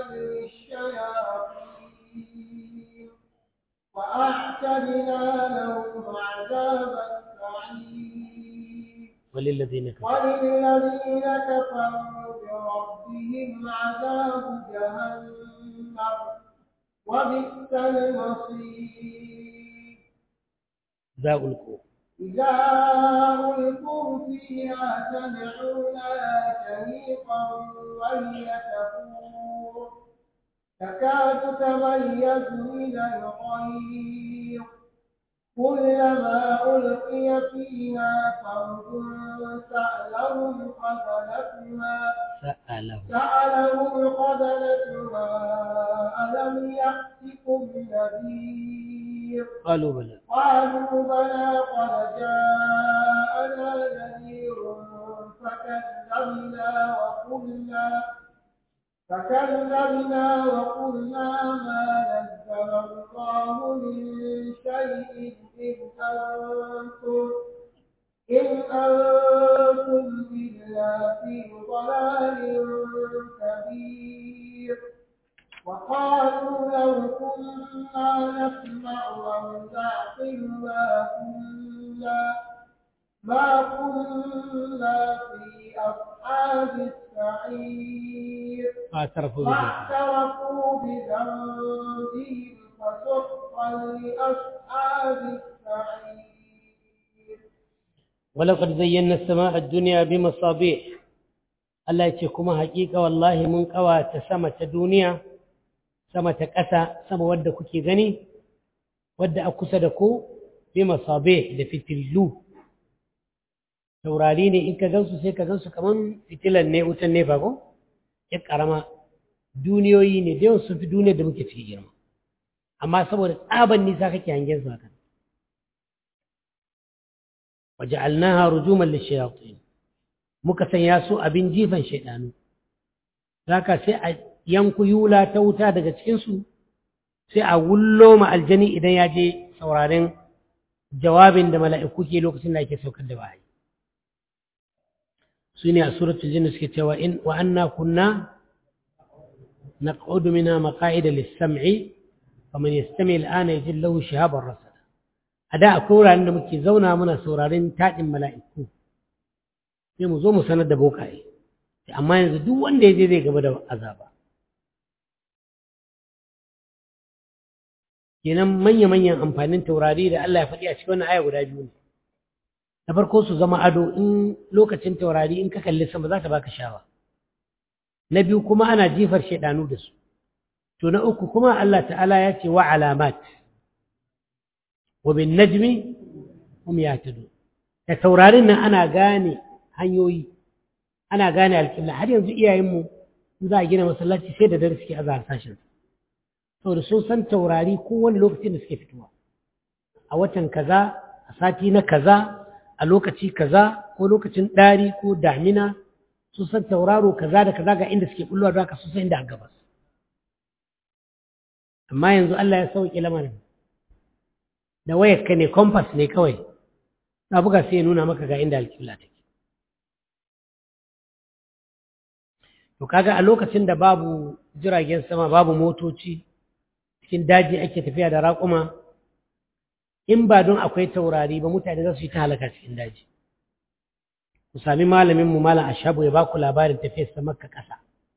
للشياطين وأعتدنا لهم عذاب السعير وللذين كفروا وللذين كفروا بربهم عذاب جهنم وبئس المصير ذا ألقوا إذا ألقوا فيها سمعوا لها شهيقا وهي تفور تكاد تميز من الغيظ كلما ألقي فيها فوج سألهم خزنتها sa'alahu سألهم خزنتها ألم يأتكم نذير qalu bala قالوا بلى قد جاءنا نذير فكذبنا وقلنا فكذبنا وقلنا ما نزل الله من شيء إن أنتم إن أنتم إلا في ضلال كبير وقالوا لو كنا نسمع أو نعقل ما كنا ما كنا في أصحاب السعير fa'tarafu bi فاعترفوا بذنبهم فسحقا لأصحاب السعير ولقد زينا السماء الدنيا بمصابيح Allah ya ce kuma haƙiƙa wallahi mun ƙawata sama ta duniya sama ta ƙasa sama wadda kuke gani wadda a kusa da ku bi masabe da fitillu taurari ne in ka gansu sai ka gansu kaman fitilan ne wutan nefa ko ya ƙarama duniyoyi ne da yawan sun fi duniyar da muke ciki girma amma saboda tsaban nisa kake hangen su haka وجعلناها رجوما للشياطين muka sanya su abin jifan shaidanu zaka sai a yanku yula ta wuta daga cikinsu sai a wullo ma aljani idan ya je sauraren jawabin da mala'iku ke lokacin da ake saukar da wahayi su ne a suratul jinni suke cewa in wa anna kunna naq'udu minha maqa'ida lis-sam'i faman yastami al-ana yajid lahu shihaban rasada a da akwai wuraren da muke zauna muna sauraren taɗin mala'iku sai mu zo mu sanar da bokaye amma yanzu duk wanda ya je zai gaba da azaba kenan manya-manyan amfanin taurari da Allah ya faɗi a cikin wannan aya guda biyu ne na farko su zama ado in lokacin taurari in ka kalli sama za ta baka shawa na biyu kuma ana jifar shaidanu da su to na uku kuma Allah ta'ala ya ce wa alamat wa bin najmi hum yahtadun da taurarin nan ana gane hanyoyi ana gane alƙibla har yanzu iyayenmu in za a gina masallaci sai da dare suke azahar sashen saboda sun san taurari kowane lokacin da suke fitowa a watan kaza a sati na kaza a lokaci kaza ko lokacin ɗari ko damina sun san tauraro kaza da kaza ga inda suke bullowa don haka sun san inda a gabas amma yanzu Allah ya sauke lamarin da wayar ka ne compass ne kawai na buga sai ya nuna maka ga inda alƙibla take to kaga a lokacin da babu jiragen sama babu motoci cikin daji ake tafiya da raƙuma in ba don akwai taurari ba mutane za su yi ta halaka cikin daji ku sami malamin mu malam ashabu ya baku labarin tafiyar sa makka ƙasa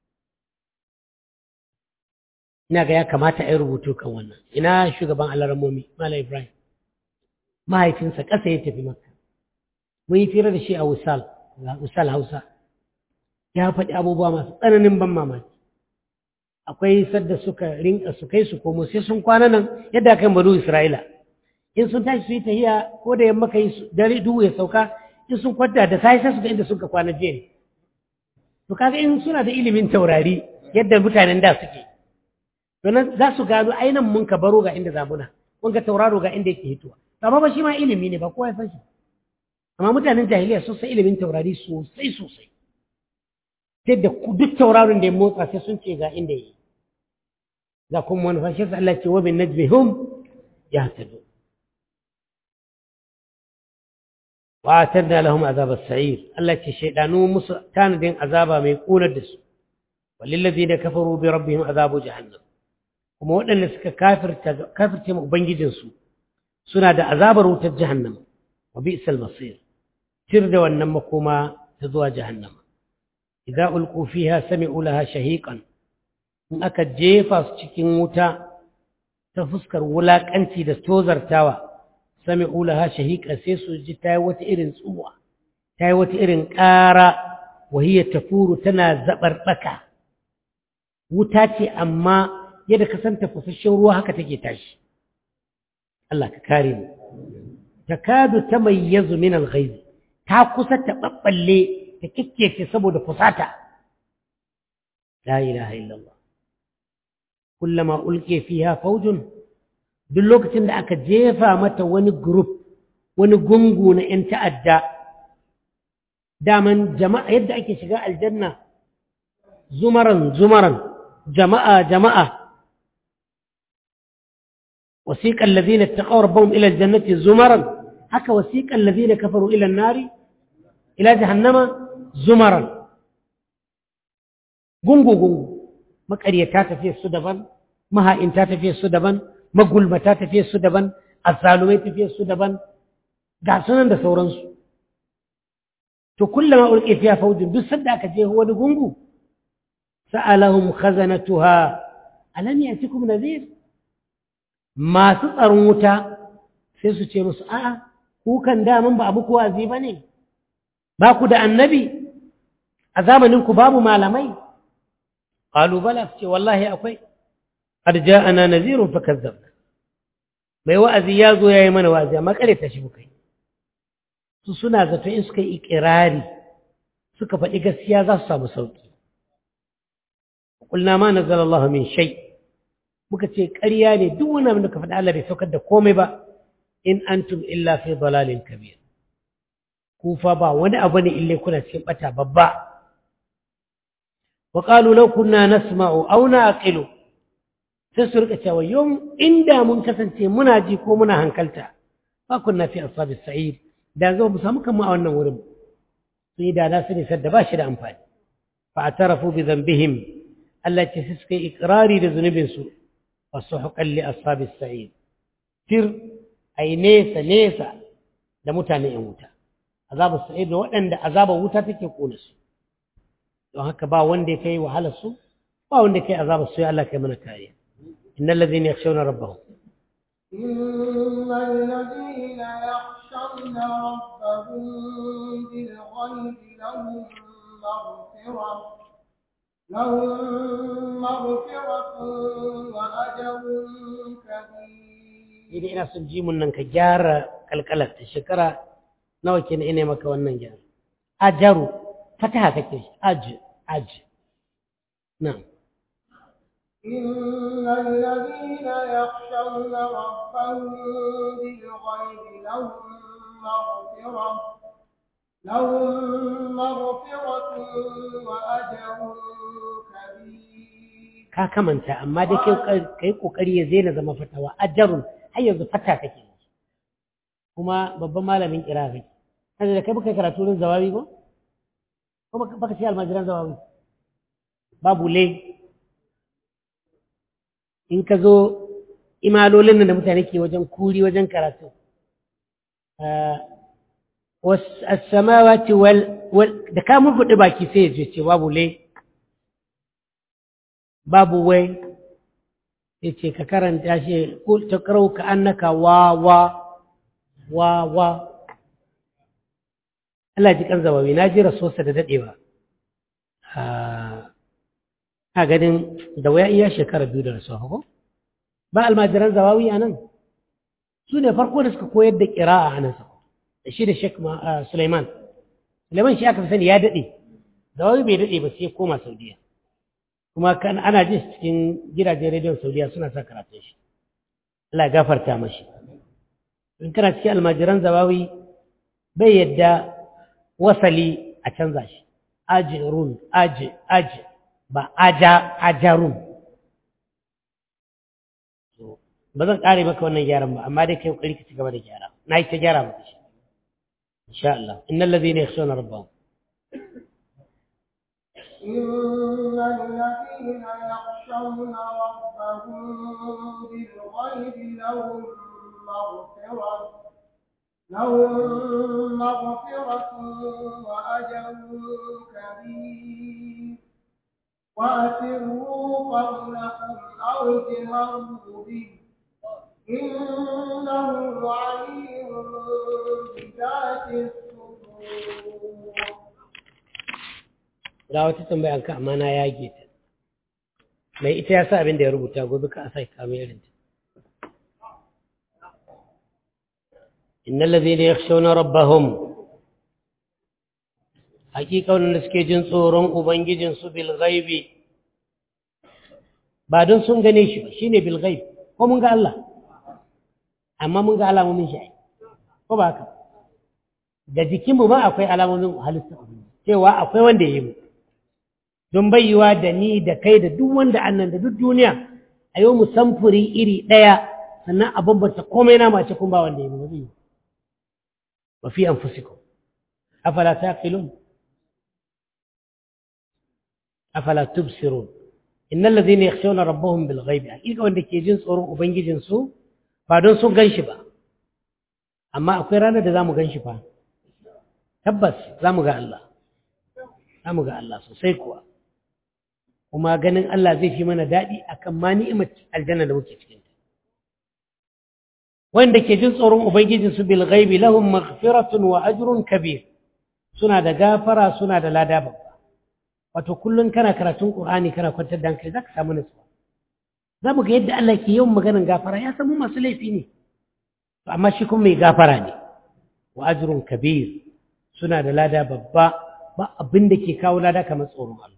ina ga ya kamata a yi rubutu kan wannan ina shugaban alaramomi malam ibrahim mahaifinsa ƙasa ya tafi makka mun yi fira da shi a wusal wusal hausa ya faɗi abubuwa masu tsananin ban mamaki akwai sadda suka rinka su kai su komo sai sun kwana nan yadda kan banu isra'ila in sun tashi su yi tahiya ko da yamma kai dare duhu ya sauka in sun kwanta da sai sai su ga inda suka kwana jiya ne to kaga in suna da ilimin taurari yadda mutanen da suke to nan za su gano ainihin mun ka baro ga inda zabuna mun ga tauraro ga inda yake hitowa amma ba shi ma ilimi ne ba kowa ya san shi amma mutanen jahiliya sun san ilimin taurari sosai sosai sai da duk tauraron da ya motsa sai sun ce ga inda yi za kuma wani fashe su Allah ce wa bin najmi hum ya tado wa atarna lahum azab as-sa'ir Allah ce shaydanu musu tanadin azaba mai kunar da su walil ladina kafaru bi rabbihim azabu jahannam kuma waɗanda suka kafirta kafirce mu ubangijin su suna da azabar wutar jahannam wa bi'sal masir tir da wannan makoma ta zuwa jahannama idza ulqu fiha sami'u laha shahiqan in aka jefa su cikin wuta ta fuskar wulakanci da tozartawa sami'u laha shahiqan sai su ji tayi wata irin tsuwa tayi wata irin ƙara wahiya tafuru tana zabarbaka wuta ce amma yadda ka san tafasasshen ruwa haka take tashi Allah ka kare mu takadu tamayyazu min al-ghayz ta kusa ta babballe ta kikkece saboda fusata la ilaha illallah kullama ulqiya fiha fawjun duk lokacin da aka jefa mata wani group wani gungu na 'yan ta'adda daman jama'a yadda ake shiga aljanna zumaran zumaran jama'a jama'a wasiqal ladina taqaw rabbahum ila aljannati zumaran haka wasiqal ladina kafaru ila an-nari ila jahannama zumaran gungu gungu maƙaryata tafiye su daban maha'inta tafiye su daban magulmata tafiye su daban azzalumai tafiye su daban ga sunan da sauransu to kullama ulqi fiha fawjun duk sanda aka je wani gungu sa'alahum khazanatuha alam yatikum nadhir masu tsaron wuta sai su ce musu a'a ku kan daman ba abu wazi bane ba ku da annabi a zamanin ku babu malamai qalu bala ce wallahi akwai qad ja'ana nadhirun fakazzabna mai wa'azi ya zo yayi mana wa'azi amma kare ta shi muka yi su suna zato in suka yi ikirari suka faɗi gaskiya za su samu sauƙi kulna ma nazzala Allah min shay muka ce ƙarya ne duk wani abin da ka faɗi Allah bai saukar da komai ba in antum illa fi dalalin kabir ku fa ba wani abu ne ille kuna cikin bata babba wa qalu law kunna nasma'u aw naqilu sai su rika cewa yau inda mun kasance muna ji ko muna hankalta fa kunna fi ashabis sa'id da zo mu samu kanmu a wannan wurin sai da na sani sadda ba shi da amfani fa atarafu bi dhanbihim Allah ce suka yi ikrari da zunubin su fa suhqan li ashabis sa'id tir ai nesa nesa da mutane yan wuta azabu sa'id da waɗanda azabar wuta take kona su don haka ba wanda ya kai wahalar su ba wanda ya kai azabar su ya Allah kai mana kariya innal ladhina yakhshawna rabbahum إن الذين يخشون ربهم بالغيب لهم مغفرة لهم مغفرة وأجر كبير idan ina son jimun nan ka gyara kalkalar ta shekara nawa ke ina maka wannan gyara ajaru fataha kake shi aj aj na'am إن الذين يخشون ربهم بالغيب لهم مغفرة لهم مغفرة وأجر كبير ka kamanta amma da kai kokari ya zai na zama fatawa ajarun har yanzu fata kake kuma babban malamin kira kake kaje da kai baka karatu wurin zawawi ko ko baka ce almajiran zawawi babu le in ka zo imalolin nan da mutane ke wajen kuri wajen karatu as-samawati wal da ka murguɗe baki sai ya ce babu le babu wai ya ce ka karanta shi ko ta karau ka annaka wa wa wa wa Allah ji kan zawawi na ji rasuwarsa da daɗewa a ganin da waya iya shekara biyu da rasuwa ko ba almajiran zawawi a nan su ne farko da suka koyar da ƙira'a a nan da shi da Sheikh Suleiman Suleiman shi aka fi sani ya daɗe zawawi bai daɗe ba sai koma Saudiya kuma kan ana jin cikin gidajen rediyon Saudiya suna sa karatun shi Allah ya gafarta mashi in kana cikin almajiran zawawi bai yadda wasali a canza shi ajirun aji aji ba aja ajarun ba zan kare maka wannan gyaran ba amma dai kai kokari ka ci gaba da gyara na yi ta gyara maka shi insha Allah innal ladhina yakhshawna rabbahum إن الذين يخشون ربهم بالغيب لهم مغفرة لهم مغفرة وأجر كبير وأسروا قولكم أو اجهروا به إنه عليم بذات الصدور ga wata tambayar ka amma na yage ta mai ita ya sa abin da ya rubuta gobe ka sai kame irin ta innal ladhina yakhshawna rabbahum hakika wanda suke jin tsoron ubangijin su bil ghaibi ba don sun gane shi ba shine bil ghaib ko mun ga Allah amma mun ga alamomin shi ko ba haka da jikinmu ba akwai alamomin halitta cewa akwai wanda ya yi mu don bayyawa da ni da kai da duk wanda annan da duk duniya a yau mu samfuri iri ɗaya sannan a bambanta komai na mace kun ba wanda ya yi mu zai wa fi anfusikum afala taqilun afala tubsirun innal ladhina yakhshawna rabbahum bil ghaibi hakika wanda ke jin tsoron ubangijin su ba don sun ganshi ba amma akwai ranar da zamu ganshi fa tabbas zamu ga Allah zamu ga Allah sosai kuwa kuma ganin Allah zai fi mana daɗi akan ma ni'imar aljanna da muke cikin ta wanda ke jin tsoron ubangijin su bil ghaibi lahum maghfiratun wa ajrun kabir suna da gafara suna da lada babba wato kullun kana karatun qur'ani kana kwantar da hankali zaka samu nutsuwa zamu ga yadda Allah ke yawan maganar gafara ya san mu masu laifi ne to amma shi kuma mai gafara ne wa ajrun kabir suna da lada babba ba abin da ke kawo lada kamar tsoron Allah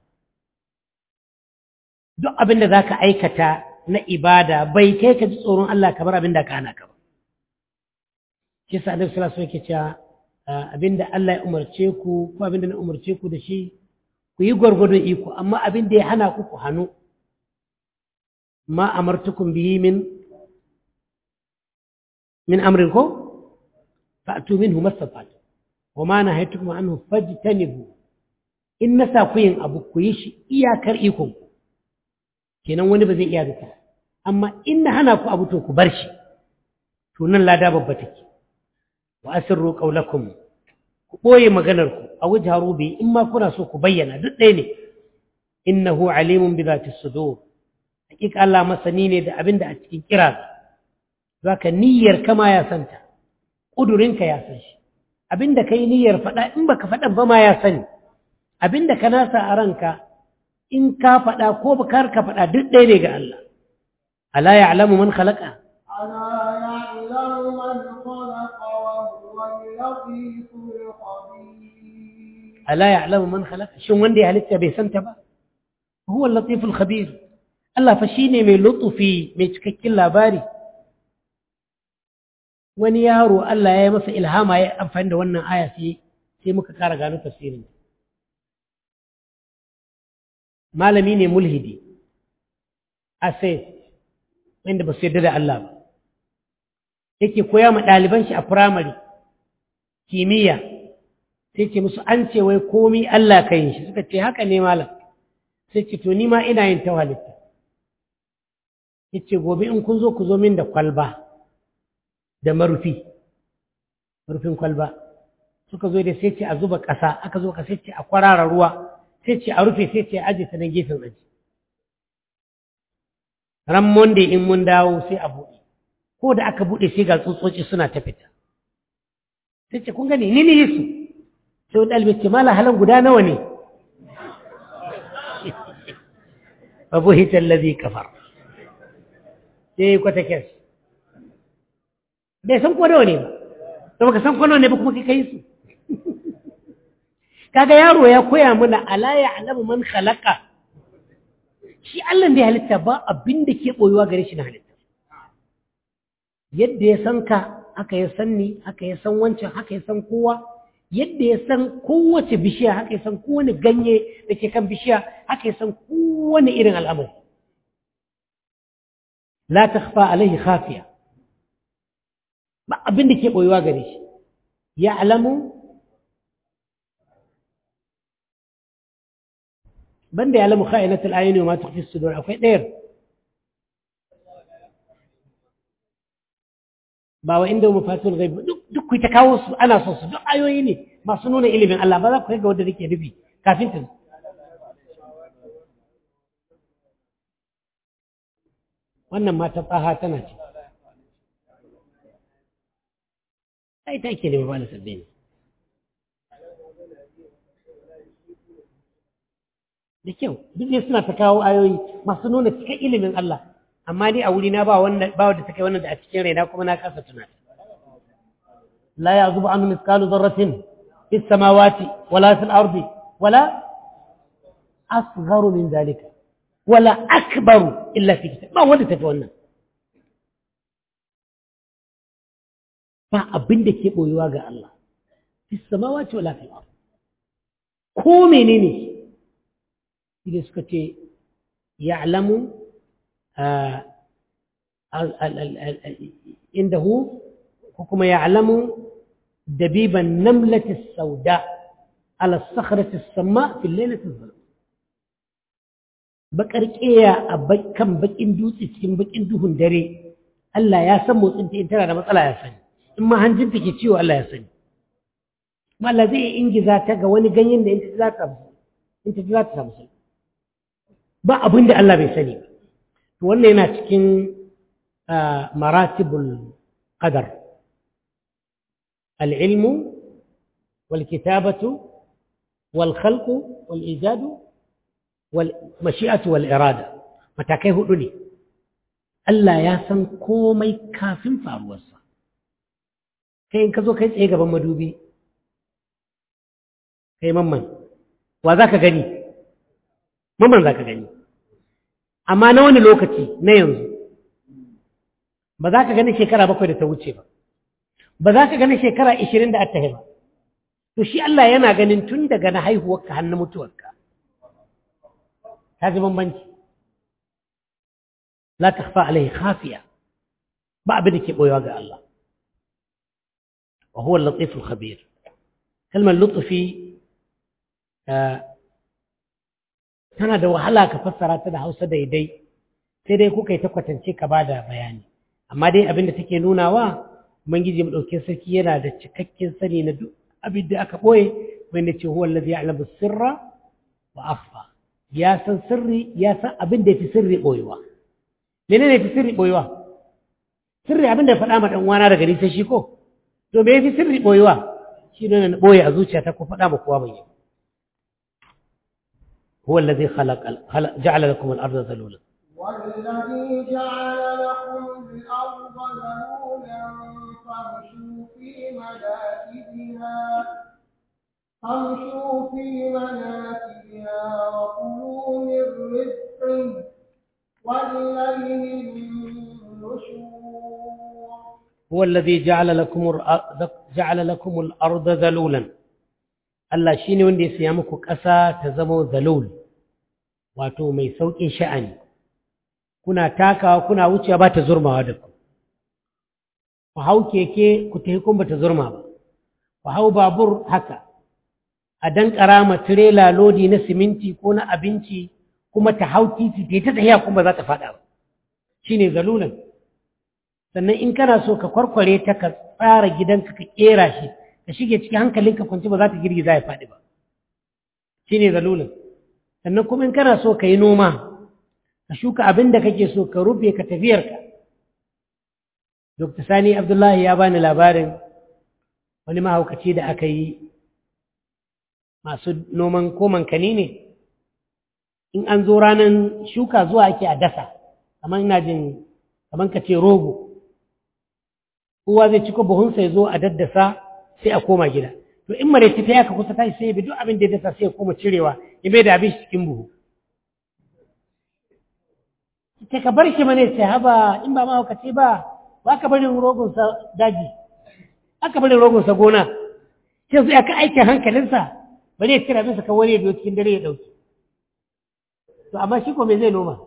duk abin da za ka aikata na ibada bai kai ka ji tsoron Allah kamar abin da ka hana ka ba shi sa Annabi sallallahu alaihi wasallam cewa abin da Allah ya umarce ku ko abin da na umarce ku da shi ku yi gwargwadon iko amma abin da ya hana ku ku hannu ma amartukum bihi min min amrin ko fa'tu minhu mastata'tum wa ma nahaytukum anhu fajtanibu in nasa ku yin abu ku yi shi iyakar ikon ku kenan wani ba zai iya duka amma in na hana ku abu to ku bar shi to nan lada babba take wa asirru qawlakum ku boye maganar ku a wajharu bi in ma kuna so ku bayyana duk ɗaya ne innahu alimun bi zati sudur hakika Allah masani ne da abinda a cikin kira zaka niyyar kama ya santa kudurinka ya san shi abinda kai niyyar faɗa in baka faɗan ba ma ya sani abinda ka nasa a ranka in ka faɗa ko bakar ka faɗa duk ɗaya ne ga Allah ala ya'lamu man khalaqa ألا يعلم من خلق وهو اللطيف الخبير ala ya'lamu man khalaqa shin wanda ya halitta bai santa ba huwa al-latif al-khabir Allah fa shine mai lutufi mai cikakken labari wani yaro Allah ya yi masa ilhama ya amfani da wannan aya sai sai muka kara gano tafsirin malami ne mulhidi asai wanda ba su yarda da Allah ba yake koya ma ɗaliban shi a firamare kimiyya sai ce musu an ce wai komi Allah ka yin shi suka ce haka ne malam sai ce to ni ma ina yin ta halitta yace gobe in kun zo ku zo min da kwalba da marufi rufin kwalba suka zo da sai ce a zuba ƙasa aka zo ka sai ce a kwarara ruwa sai ce a rufe sai ce a aje ta nan gefen aji ran monday in mun dawo sai a buɗe ko da aka buɗe sai ga tsutsotsi suna ta fita sai ce kun gani ni ne su sai wani ɗalibai ce mala halan guda nawa ne babu hitar lazi kafar sai kwata kes bai san ko nawa ne ba to baka san ko nawa ne ba kuma kai kai su kaga yaro ya koya mana ala ya alamu man khalaqa shi Allah da ya halitta ba abin da ke boyuwa gare shi na halitta yadda ya san ka haka ya san ni haka ya san wancan haka ya san kowa yadda ya san kowace bishiya haka ya san kowane ganye da ke kan bishiya haka ya san kowane irin al'amari la takhfa alaihi khafiya ba abin da ke boyuwa gare shi ya alamu banda ya alamu kha'inatul ayuni wa ma tukhfi sudur akwai ɗayar ba wa inda mafatul ghaib duk duk ku ta kawo su ana so su duk ayoyi ne masu nuna ilimin Allah ba za ku ga wanda nake nufi kafin ta wannan mata tsaha tana ce ai ta ke ne ba na sabbi ne da kyau duk ne suna ta kawo ayoyi masu nuna cikin ilimin Allah amma ni a wuri na ba wanda ba wanda take wannan da a cikin raina kuma na kasa tunata la ya'zubu anhu mithqalu dharratin fis samawati wala fil ardi wala asgharu min dhalika wala akbaru illa fi kitab ba wanda tafi wannan ba abin da ke boyuwa ga Allah fis samawati wala fil ardi ko menene shi suka ce ya'lamu عنده حكم يعلم دبيب النملة السوداء على الصخرة السماء في الليلة الظلام bakar ƙeya a kan bakin dutse cikin bakin duhun dare Allah ya san motsin ta in tana da matsala ya sani in ma hanjin ke ciwo Allah ya sani kuma Allah zai ingiza ta ga wani ganyen da in ta za ta in ta za ta samu ba abin da Allah bai sani ba to wannan yana cikin maratibul qadar العلم والكتابة والخلق والإيجاد والمشيئة والإرادة matakai hudu ne Allah ya san komai kafin faruwarsa kai in ka zo kai tsaye gaban madubi kai mamman wa za ka gani mamman za ka gani amma na wani lokaci na yanzu ba za ka gani shekara bakwai da ta wuce ba ba za ka gani shekara ishirin da attahi ba to shi Allah yana ganin tun daga na haihuwarka har na mutuwarka ta ji bambanci la takhfa alaihi khafiya ba abin da ke boyewa ga Allah wa huwa al-latif al-khabir kalmar lutfi tana da wahala ka fassara ta da Hausa daidai sai dai kuka yi ta kwatance ka bada bayani amma dai abin da take nunawa ubangiji mu dauke sarki yana da cikakken sani na duk abin da aka boye wanda ce huwa allazi ya'lamu sirra wa akhfa ya san sirri ya san abin da yafi sirri boyewa menene yafi sirri boyewa sirri abin da faɗa ma dan uwana daga ni sai shi ko to me yafi sirri boyewa shi ne na boye a zuciyata ko faɗa ma kowa bai هو الذي خلق, خلق جعل لكم الأرض ذلولا والذي جعل لكم الأرض ذلولا فامشوا في مناكبها فامشوا في مناكبها وكلوا من رزقه والليل النشور هو الذي جعل لكم الأرض جعل لكم الأرض ذلولا Allah shi ne wanda ya siya muku ƙasa ta zama zalul wato mai sauƙin sha'ani kuna takawa kuna wucewa ba ta zurmawa da ku ku hau keke ku tafi kun ba ta zurma ba ku hau babur haka a dan ƙarama tirela lodi na siminti ko na abinci kuma ta hau titi ta ta tafiya kuma za ta faɗa ba shi ne zalulan sannan in kana so ka kwarkware ta ka tsara gidanka ka ƙera shi ka shige cikin hankalinka kwanci ba za ta girgiza ya faɗi ba shi ne zalulin sannan kuma in kana so ka yi noma ka shuka abin da kake so ka rufe ka tafiyarka dr sani abdullahi ya bani labarin wani mahaukaci da aka yi masu noman koman kani ne in an zo ranar shuka zuwa ake a dasa kamar ina jin kamar ka ce rogo kowa zai ciko buhunsa ya zo a daddasa sai a koma gida to in mare ta yaka kusa tashi sai bi duk abin da ya dasa sai ya koma cirewa ya mai da abin shi cikin buhu ta ka bar shi mane sai haba in ba mahaukaci ba ba ka barin rogonsa daji aka barin rogonsa gona sai su aka aikin hankalinsa bari ya cira bisa kawai ya biyo cikin dare ya dauki to amma shi ko me zai noma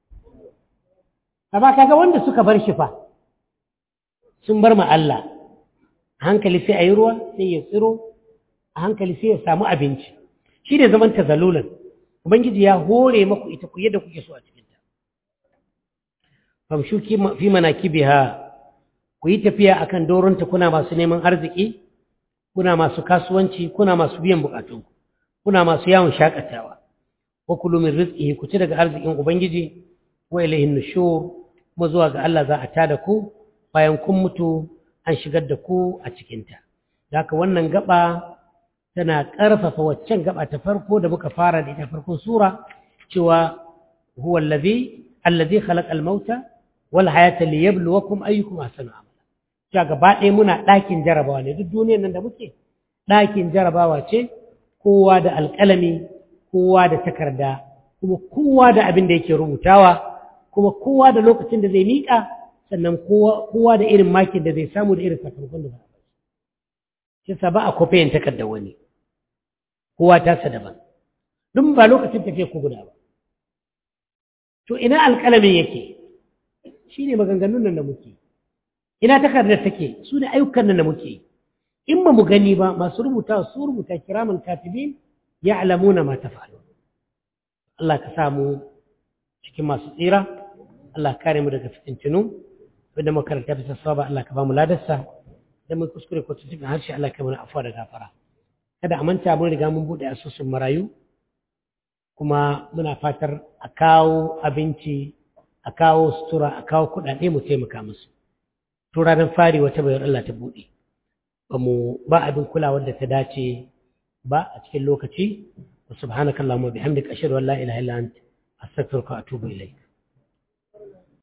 amma kaga wanda suka bar shi fa sun bar ma Allah a hankali sai a yi ruwa sai ya tsiro a hankali sai ya samu abinci shi ne zaman tazalulan ubangiji ya hore maku ita ku yadda kuke so a cikinta famshu fi manakibiha ku yi tafiya akan doronta kuna masu neman arziki kuna masu kasuwanci kuna masu biyan bukatun kuna masu yawon shakatawa wa kulu min rizqihi ku ci daga arzikin ubangiji wa ilayhi nushur kuma zuwa ga Allah za a tada ku bayan kun mutu an shigar da ku a cikinta. Da haka wannan gaba tana ƙarfafa waccan gaba ta farko da muka fara da ita farkon sura cewa huwa allazi allazi khalaqa al-mauta wal hayata liyabluwakum ayyukum ahsanu amala. cewa gaba ɗaya muna ɗakin jarabawa ne duk duniyar nan da muke ɗakin jarabawa ce kowa da alƙalami kowa da takarda kuma kowa da abin da yake rubutawa kuma kowa da lokacin da zai miƙa sannan kowa da irin makin da zai samu da irin sakamakon da za a shi sa ba a kofayin takardar wani kowa tasa daban duk ba lokacin tafiya ku guda ba to ina alƙalamin yake shi ne maganganun nan da muke ina takardar take su ne ayyukan nan da muke in ba mu gani ba masu rubuta su rubuta kiraman katibin ya alamuna ma ta faru Allah ka samu cikin masu tsira Allah kare mu daga fitintinu wanda makaranta bisa saba Allah ka ba mu ladarsa da mun kuskure ko cikin harshe Allah ka mana afuwa da gafara kada a manta mun riga mun bude asusun marayu kuma muna fatar a kawo abinci a kawo sutura a kawo kuɗaɗe mu taimaka musu to ranar fari wata bayar Allah ta buɗe ba mu ba abin kulawar da ta dace ba a cikin lokaci wa subhanakallahumma bihamdika ashhadu an la ilaha illa anta astaghfiruka wa atubu ilayk